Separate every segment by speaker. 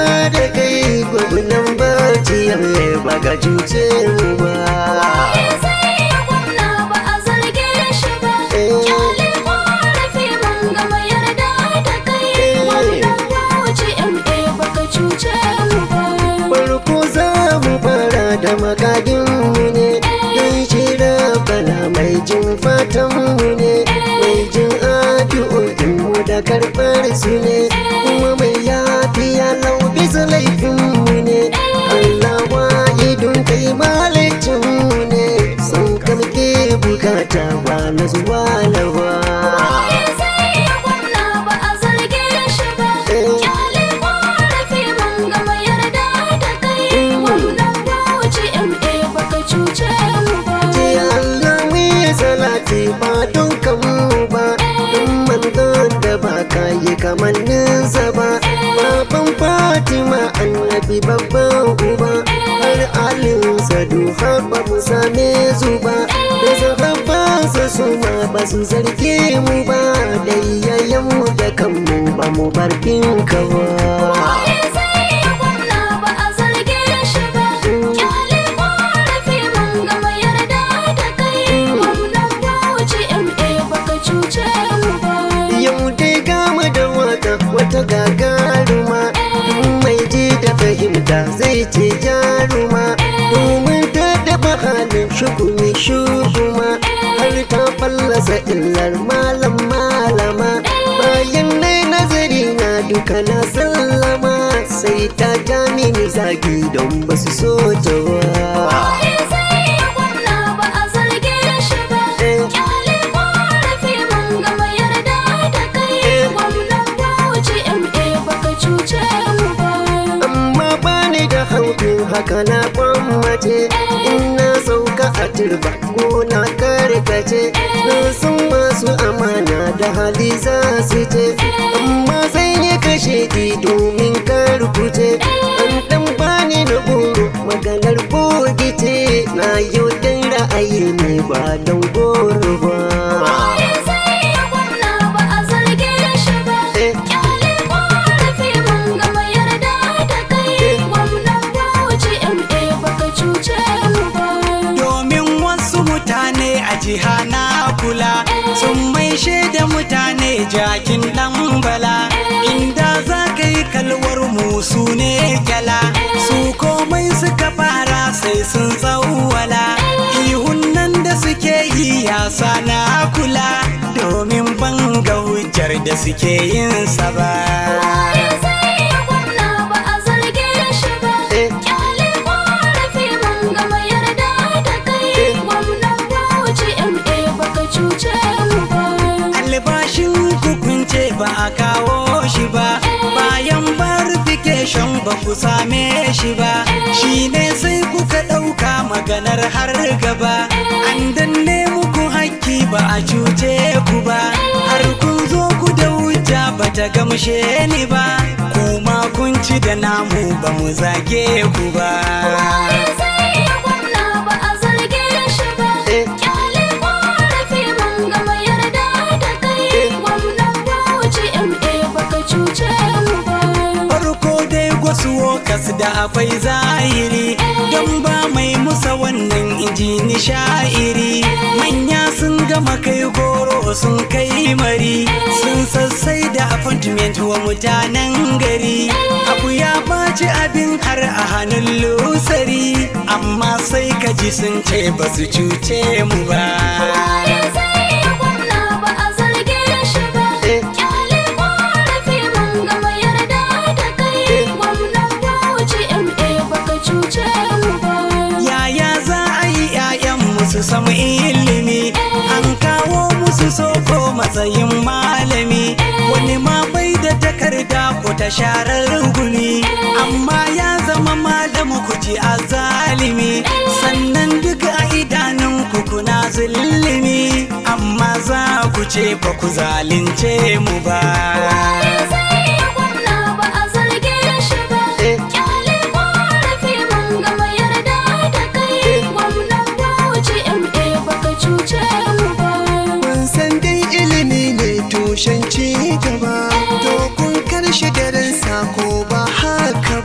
Speaker 1: da kai gwamnan bauchi yamma baka cuce mu ba
Speaker 2: Waye zai yi gwamna ba a zarge shi ba Kyale ƙorafi mun gama yarda da kai Gwamnan Bauchi MA baka cuce mu ba
Speaker 1: farko za mu fara da makadinmu ne don shira bala mai jin fatanmu ne mai jin addu'o'inmu da karɓar su ne kuma mai yafiya lau bisa laifinmu ne Allah wahidun kai malicinmu ne sun kamke bukata ba na zuwa lawa
Speaker 2: Waye zai yi gwamna ba a zarge shi ba Kyale ƙorafi mun gama yarda da kai Gwamnan Bauchi MA baka cuce mu ba
Speaker 1: ce Allah mu yi salati ba don kanmu ba don manzon da ba ka yi kamanninsa ba baban Fatima annabi babban uba har alinsa har ba mu same su ba da sahabbansa su ma ba su zarge mu ba da iyayenmu da kanmu ba mu bar ka ba
Speaker 2: Waye zai yi gwamna ba a zarge shi ba Kyale ƙorafi mun gama yarda da kai Gwamnan Bauchi MA baka cuce mu ba
Speaker 1: Yau dai gama da wata wata gagaruma mai ji da fahimta zai ce jaruma domin ta dafa halin shukumi shuguma har ta fallasa illar malam malama bayan nai nazari na duka na sallama sai ta ja mini zagi don ba su so ta wa.
Speaker 2: Waye zai yi gwamna ba a zarge shi ba Kyale ƙorafi mun gama yarda da kai Gwamnan Bauchi MA baka cuce mu ba
Speaker 1: amma bani da haufin haka na kwammace in na sauka a turba ko na karkace na san masu amana da hali za su ce amma sai ya kashe ki domin karkuce an dan bani na goro maganar bogi ce na yau dan ra'ayi ne ba don goro ba
Speaker 2: Waye zai yi gwamna ba a zarge shi ba Kyale ƙorafi mun gama yarda da kai Gwamnan Bauchi MA baka cuce mu ba
Speaker 3: domin wasu mutane a jiha na kula sun maishe da mutane jakin dan bala inda za ka yi kalwar musu ne gyala su komai suka fara sai sun tsawwala ihun nan da suke yi ya na kula domin ban ga hujjar da suke yin sa ba
Speaker 2: Waye zai yi gwamna ba a zarge shi ba Kyale ƙorafi mun gama yarda da kai Gwamnan Bauchi MA baka cuce mu ba
Speaker 3: albashin hukunce ba a kawo shi ba bayan verification ba ku same shi ba shi ne sai kuka ɗauka maganar har gaba an danne muku hakki ba a cuce ku ba har kun zo ku da hujja ba ta gamshe ni ba kuma kun ci da namu ba mu zage ku ba
Speaker 2: Waye zai yi gwamna ba a zarge shi ba Kyale ƙorafi mun gama yarda da kai Gwamnan Bauchi MA baka cuce mu ba
Speaker 3: farko dai wasu wokas da akwai zahiri don ba mai musa wannan inji ni sha'iri manya sun gama kai goro sun kai mari sun sassai da appointment wa mutanen gari abu ya baci abin har a hannun lusari amma sai ka ji sun ce ba su cuce mu ba
Speaker 2: Waye zai yi gwamna ba a zarge shi ba Kyale ƙorafi mun gama yarda da kai Gwamnan Bauchi MA baka cuce mu ba
Speaker 3: yaya za a yi 'ya'yanmu su samu ilimi an kawo musu soko matsayin malami wani ma bai da takarda ko ta sharar gumi amma ya zama malamu ku ji a zalimi sannan duk a idanun ku kuna zulumi amma za ku ce ba ku zalunce mu ba
Speaker 2: Waye zai yi gwamna ba a zarge shi ba Kyale ƙorafi mun gama yarda da kai Gwamnan Bauchi MA baka cuce mu ba
Speaker 1: Mun san dai ilimi ne tushen ci gaba, to kun karshe garin sako ba haka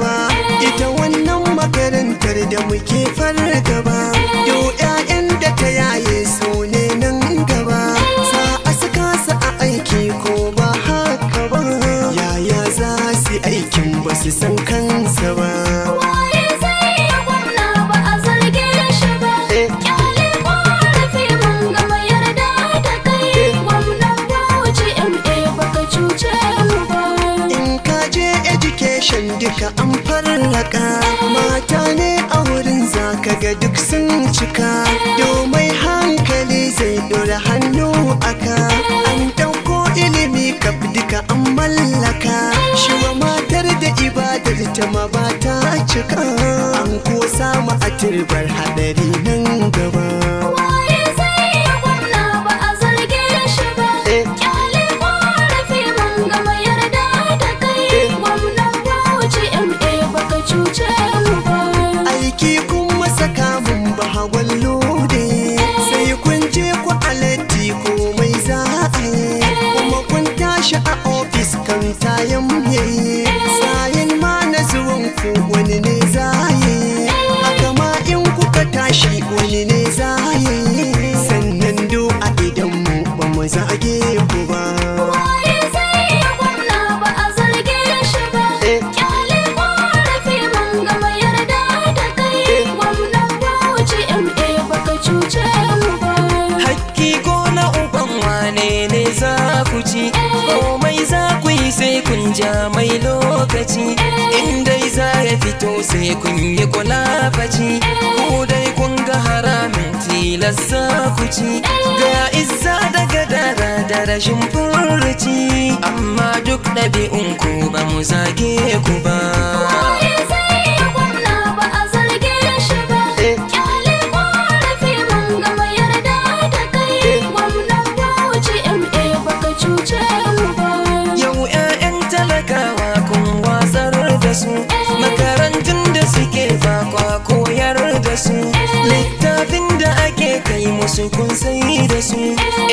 Speaker 1: fargaba yau 'ya'yan da ka yaye su ne nan gaba sa a saka su a aiki ko ba haka ba yaya za su aikin ba su san kansa ba
Speaker 2: Waye zai yi gwamna ba a zarge shi ba
Speaker 1: Eh.
Speaker 2: Kyale ƙorafi mun gama yarda da kai Gwamnan Bauchi MA baka cuce mu ba
Speaker 1: in ka je education duka an farraka mata ne a wurin zaka ga duk sun cika domin hankali zai dora hannu aka an ɗauko ilimi kaf duka an mallaka shi wa matar da ibadar ta ma ba ta cika an ko samu a turbar hadari nan gaba
Speaker 2: Waye zai yi gwamna ba a zarge shi ba
Speaker 1: Eh.
Speaker 2: Kyale ƙorafi mun gama yarda da kai Gwamnan Bauchi MA baka cuce mu ba
Speaker 1: aiki kuma saka mun ba hawan lode sai kun je ku alatti komai za a yi kuma kun tashi a ofis kan tayan yayi sayin ma na zuwan ku wani ne za yi haka ma in kuka tashi wani ne za yi sannan do a idan mu ba mu zage ku ba
Speaker 2: Waye zai yi gwamna ba a zarge shi ba
Speaker 1: Eh.
Speaker 2: Kyale ƙorafi mun gama yarda da kai Gwamnan Bauchi MA baka cuce mu ba
Speaker 3: Hakki ko na uban wane ne za ku ci komai za ku yi sai kun ja mai lokaci in dai za ya fito sai kun yi kulafaci ku dai kun ga haramin tilasta ku ci ga izza da gadara da rashin furuci amma duk ɗabi'un ku ba mu zage ku ba
Speaker 2: Waye zai yi gwamna ba a zarge shi ba
Speaker 1: Eh.
Speaker 2: Kyale ƙorafi mun gama yarda da kai Gwamnan Bauchi MA baka cuce mu ba
Speaker 3: Yau 'ya'yan talakawa kun watsar da su Makarantun da suke bakwa koyar da su Littafin da ake kai musu kun sai da su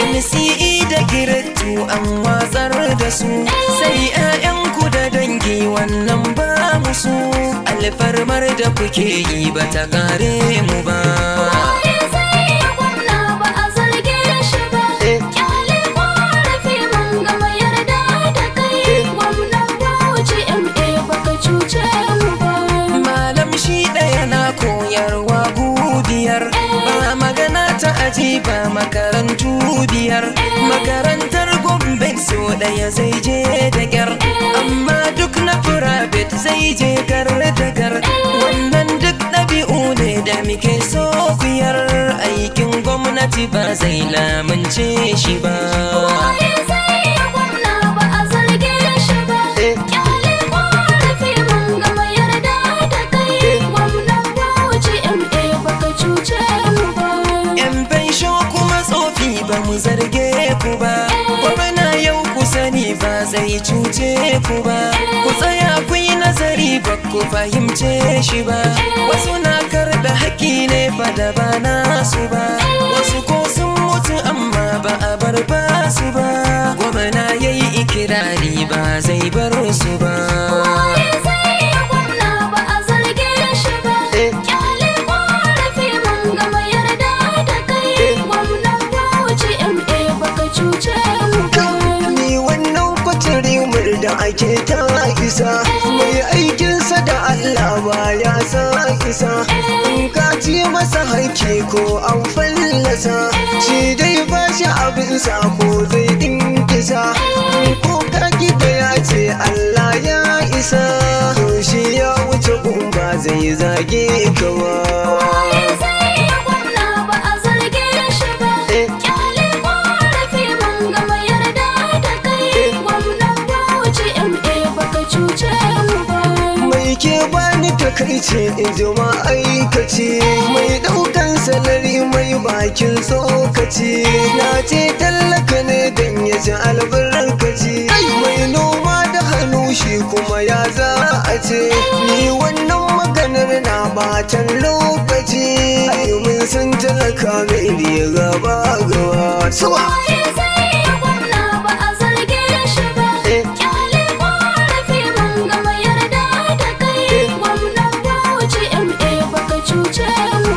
Speaker 3: NCE da girattu an watsar da su Sai 'ya'yanku da dangi wannan ba musu Alfarmar da kuke yi ba ta kare mu ba
Speaker 2: Waye zai yi gwamna ba a zarge shi ba
Speaker 1: Eh.
Speaker 2: Kyale ƙorafi mun gama yarda da kai Gwamnan Bauchi MA baka cuce mu ba
Speaker 3: Malam shi ɗaya na koyarwa gudiyar ba magana ta aji ba makarantu biyar makarantar gombe so ɗaya zai je da gyar amma duk na firabet zai je gar da gar wannan duk ɗabi'u ne da muke so kuyar aikin gwamnati ba zai lamunce shi ba
Speaker 2: Waye zai yi gwamna ba a zarge shi ba
Speaker 1: Eh.
Speaker 2: Kyale ƙorafi mun gama yarda da kai Gwamnan Bauchi MA baka cuce mu ba
Speaker 3: yan fansho kuma tsofi ba mu zarge ku ba gwamna yau ku sani ba zai cuce ku ba ku tsaya ku yi nazari ba ku fahimce shi ba wasu na karɓe haƙƙi ne fa da ba nasu ba wasu ko sun mutu amma ba a bar ba su ba gwamna ya yi ikirari ba zai bar su ba
Speaker 2: Waye zai yi gwamna ba a zarge shi ba
Speaker 1: Eh.
Speaker 2: Kyale ƙorafi mun gama yarda da kai Gwamnan Bauchi MA baka cuce mu ba
Speaker 1: ni wannan kwatari da ake ta isa mai aikinsa da Allah ba ya sa isa in ka ci masa haiki ko an fallasa shi dai ba shi abinsa ko zai dinkisa ko ka gida ya ce Allah ya isa to shi ya wuce gumba zai zage ka ba
Speaker 2: Waye zai yi gwamna ba a zarge shi ba
Speaker 1: Eh.
Speaker 2: Kyale ƙorafi mun gama yarda da kai Gwamnan Bauchi MA baka cuce mu ba
Speaker 1: mai ke bani takaici in ji ma'aikaci mai daukan salari mai bakin tsokaci na ce tallaka ne don ya ji albarkaci mai noma da hannu shi kuma ya za a ce ni wannan maganar na batan lokaci ai mun san talaka mai riga ba gaba suwa
Speaker 2: Waye zai yi gwamna ba a zarge shi ba
Speaker 1: Eh.
Speaker 2: Kyale ƙorafi mun gama yarda da kai Gwamnan Bauchi MA baka cuce mu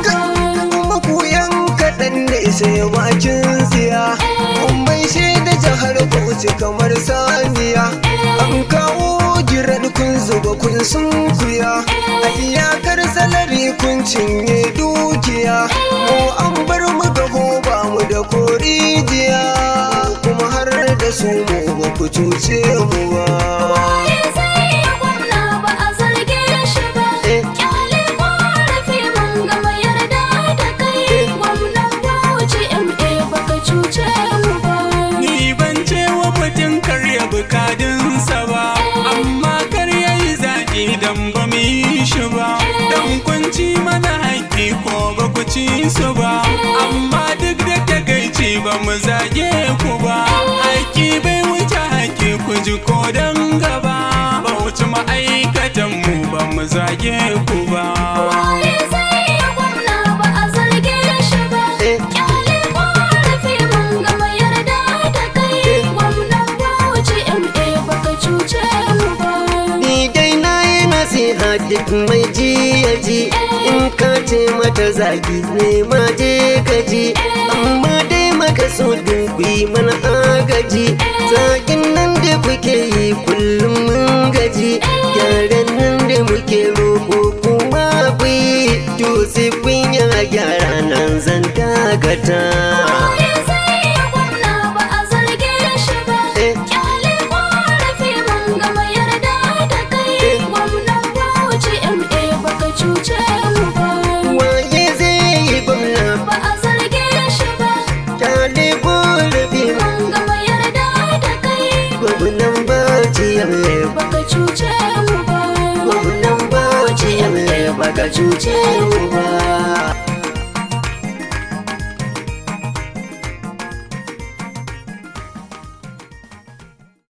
Speaker 1: wuce bakin tsiya Mun bai da jihar Bauchi kamar saniya An kawo giran kun zuba kun sunkuya A iyakar salari kun cinye dukiya Mu an bar mu gaho ba mu da korijiya Kuma har da su mu ba ku cuce mu ba
Speaker 2: Waye zai yi gwamna ba a zarge shi ba
Speaker 1: Eh.
Speaker 2: Kyale korafi mun gama yarda da kai Gwamnan Bauchi MA baka cuce mu ba
Speaker 3: Ni ban ce wa mutum karya bukadunsa ba, amma karya yi zaƙi don ba mu yi shi ba. Don kun ci mana haƙƙi ko ba ku ci su ba, amma duk da takaici ba mu zage ku ba. Haƙƙi bai wuce haƙƙi ku ji ko don gaba, ba wuce ma'aikatan mu ba mu zage ku ba.
Speaker 2: Waye zai yi gwamna ba a zarge shi ba
Speaker 1: Eh.
Speaker 2: Kyale korafi mun gama yarda da kai Gwamnan Bauchi MA baka cuce mu ba
Speaker 1: Ni dai na yi nasiha duk mai ji ya ji In ka ce mata zagi ne ma je ka ji Amma dai maka so ku yi mana agaji Zagin nan da kuke yi kullum mun gaji Gyaran nan da muke roƙo kuma ku yi To sai kun yi gyara nan zan dagata
Speaker 2: Waye zai yi gwamna ba a zarge shi ba
Speaker 1: Eh.
Speaker 2: Kyale korafi mun gama yarda da kai Gwamnan Bauchi MA baka cuce mu ba
Speaker 1: Waye zai yi gwamna
Speaker 2: Ba a zarge shi ba
Speaker 1: Kyale gorafi
Speaker 2: mun gama yarda da kai
Speaker 1: gwamnan baci yalle
Speaker 2: baka cuce mu ba
Speaker 1: gwamnan baci yalle baka cuce mu ba